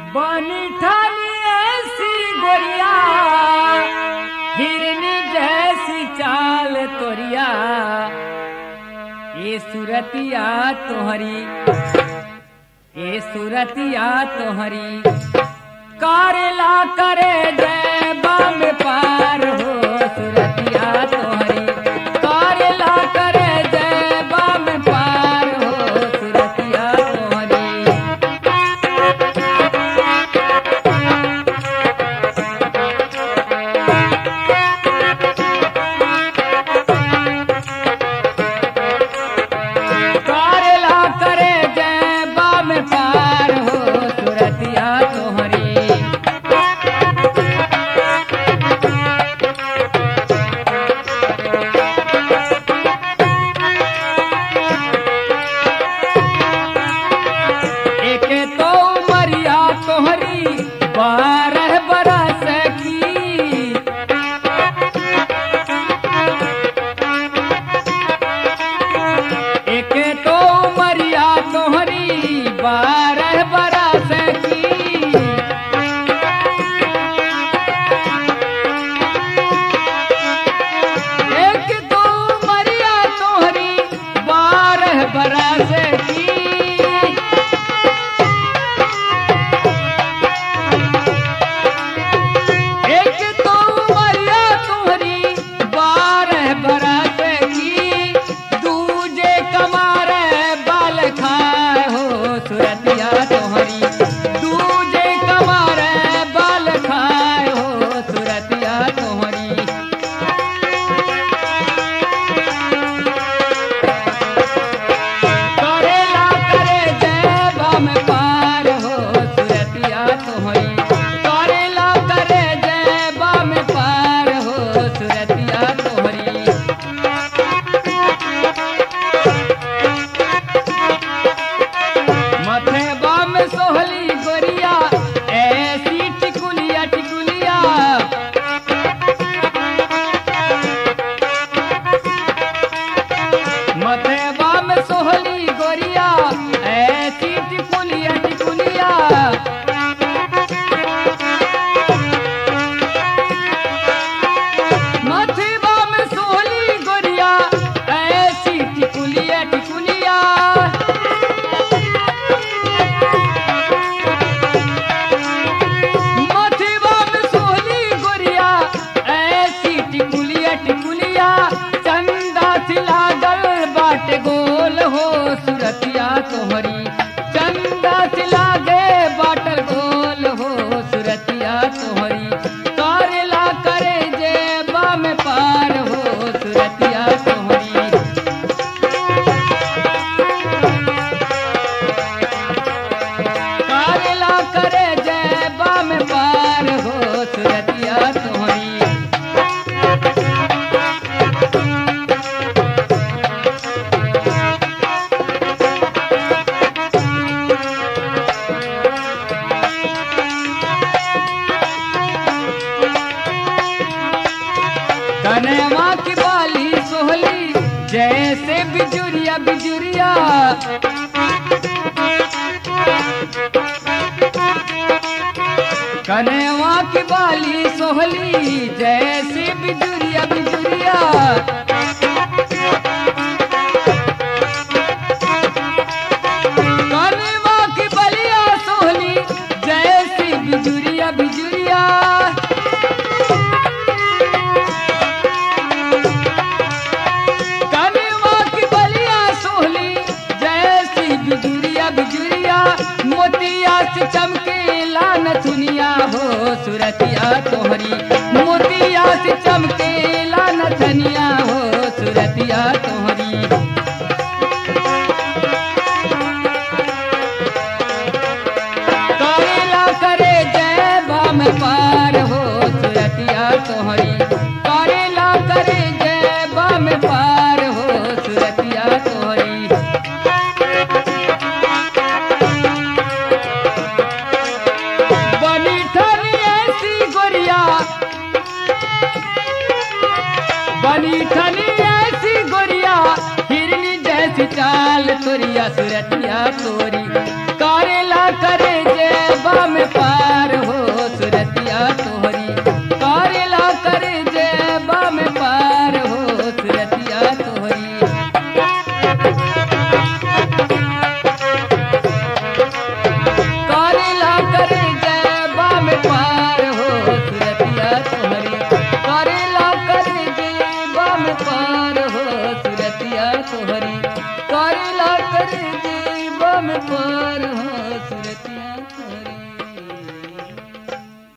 बनी ठानी ऐसी गोरिया हिरनी जैसी चाल तोरिया ये सूरतिया तोहरी ये सूरतिया तोहरी कारेला करे जय बाम पार हो सूरतिया तोहरी कारेला करे जय बाम पार हो सूरतिया तोहरी कारेला करे जय बाम पार हो सूरतिया तोहरी एक तो उमरिया तोहरी बारह बरस की एक तो उमरिया तोहरी बारह बरस की एक तो उमरिया तोहरी बारह बरस की एक तो उमरिया तुम्हारी बारह बरस की दूजे कमार बाल खाए हो सुरतिया तुम्हारी दूजे कमार बाल खाए हो सुरतिया तुम्हारी करेला करे जय बम पार हो सुरतिया तोहरी करेला करे जय बम पार हो सुरतिया तोहरी मथे बम सोहली गोरिया ऐसी टिकुलिया टिकुलिया मथे बम सोहली गोरिया ऐसी टिकुलिया टिकुलिया मथे बम सोहली गोरिया ऐसी टिकुलिया टिकुलिया मथवा में सोहली गोरिया ऐसी टिकुलिया टिकुलिया चंदा सिला गल बाट गोल हो सुरतिया तोहरी चंदा सिला गे बाटल गोल हो सुरतिया तोहरी करेला करे जे बाम पार हो सुरतिया तोहरी कारेला करे जय बाम पार हो सुरतिया तोहरी कनेवा की बाली सोहली जैसे बिजुरिया बिजुरिया कनेवा की बाली सोहली जैसे बिजुरिया बिजुरिया कनेवा की बलिया सोहली जैसी बिजुरिया बिजुरिया कनेवा की बलिया सोहली जैसी बिजुरिया बिजुरिया मोतिया से चमके लान सुनिया हो सुरतिया तोहरी मोतिया से चमके लान धनिया हो सुरतिया तोहरी करेला करे जय बाम पार हो सुरतिया तोहरी करेला करे जय बाम पार हो सुरतिया तोहरी बनी ठनी ऐसी गोरिया बनी ठनी ऐसी गोरिया हिरनी जैसी चाल तोरिया सुरतिया तोरी करेला करे